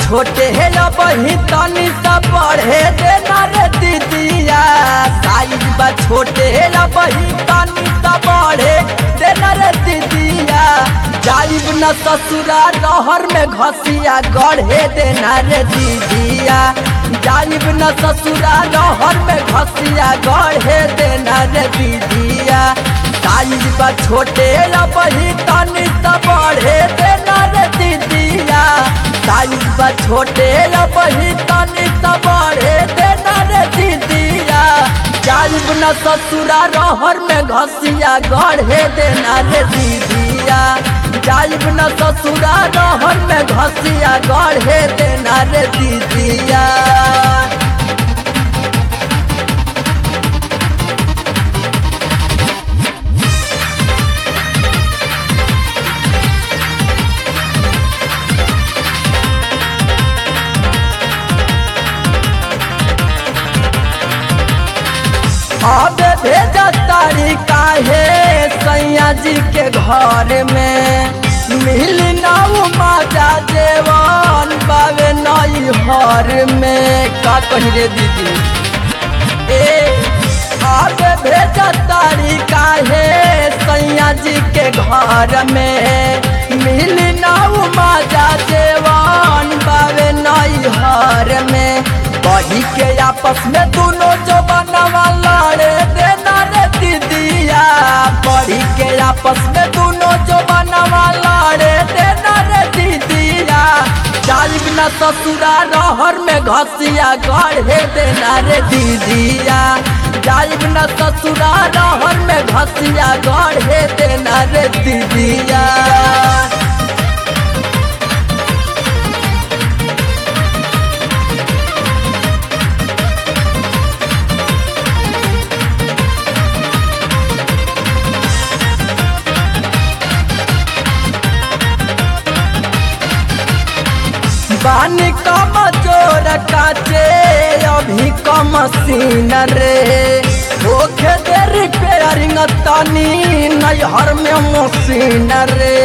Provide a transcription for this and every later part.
छोटे हे बही तनी सा पढ़े देना रे दीदिया साइज बा छोटे हे बही तनी सा पढ़े देना रे दीदिया जाइब न ससुरा रहर में घसिया गढ़े देना रे दीदिया जाइब न ससुरा रहर में घसिया गढ़े देना रे दीदिया साइज बा छोटे बही तनी सा पढ़े देना रे दीदिया साइज बा छोटे बही तनी सा पढ़े देना रे दीदिया जाइब न ससुरा रहर में घसिया गढ़े देना रे दीदिया जाइब न ससुरा रहर में घसिया गढ़े देना रे दीदिया अब भेजा तारी काहे सैया जी के घर में मिल नाऊ माजा जेवन बावे नई हर में का कही रे दीदी ए अब भेजा तारी काहे सैया जी के घर में मिल नाऊ माजा जेवन बावे नई हर में बही के आपस में दोनों जो बनवा लड़े देना रे दीदिया बही के आपस में दोनों जो बनवा लड़े देना रे दीदिया जाइब न ससुरा रहर में घसिया गढ़े देना रे दीदिया जाइब न ससुरा रहर में घसिया गढ़े देना रे दीदिया बानी कम जोर काचे अभी कम सीन रे होखे दे रिपेयरिंग तनी नैहर में मशीन रे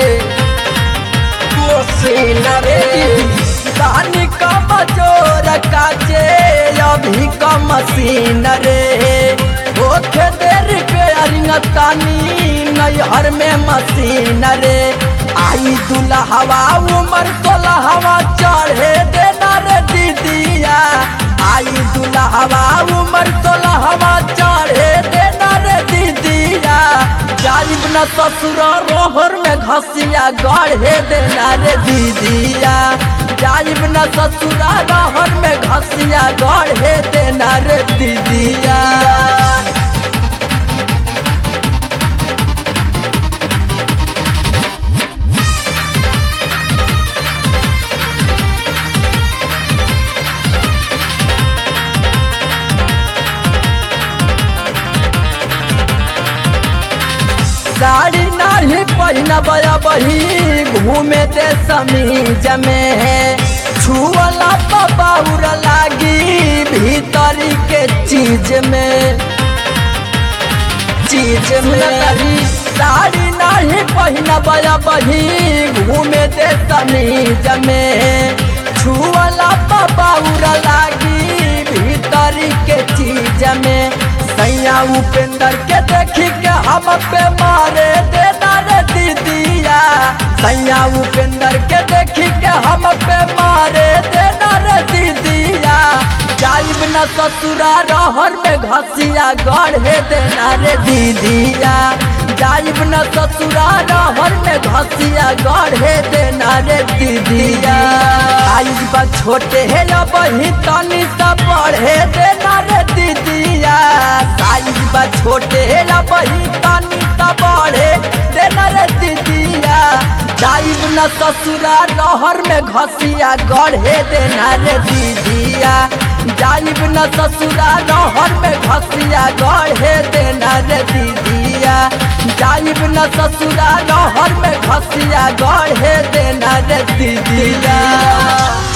मशीन रे बानी कम जोर काचे अभी कम सीन रे होखे दे रिपेयरिंग तनी नैहर में मशीन रे आई दुल्हवा उमर सोलहवा चढ़े देना रे दीदिया आई दुल्हवा उमर सोलहवा चढ़े देना रे दीदिया जाइब न ससुर रोहर में घसिया गढ़े देना रे दीदिया जाइब न ससुरा रोहर में घसिया गढ़े देना रे दीदिया साड़ी नाही पहिना बया बही घूमे दे समीज में है छुअला तो बाउर लागी भीतरी के चीज में चीज में साड़ी नाही पहिना बया बही घूमे दे समीज में छुअला तो बाउर लागी भीतरी के चीज में सैया उपेंद्र के देखी के हम पे मारे देना रे दीदिया सैया उपेंद्र के देखी के हम पे मारे देना रे दीदिया जाइब न ससुरा रहर में घसिया गढ़े देना रे दीदिया जाइब न ससुरा रहर में घसिया गढ़े देना रे दीदिया आइब बा छोटे हे बही तनी सा पढ़े देना रे दीदिया साइज बा छोटे हे बही तनी सा पढ़े देना रे दीदिया जाइब न ससुरा रहर में घसिया गढ़े देना रे दीदिया जाइब न ससुरा रहर में घसिया गढ़े देना रे दीदिया जाइब न ससुरा रहर में घसिया गढ़े देना रे दीदिया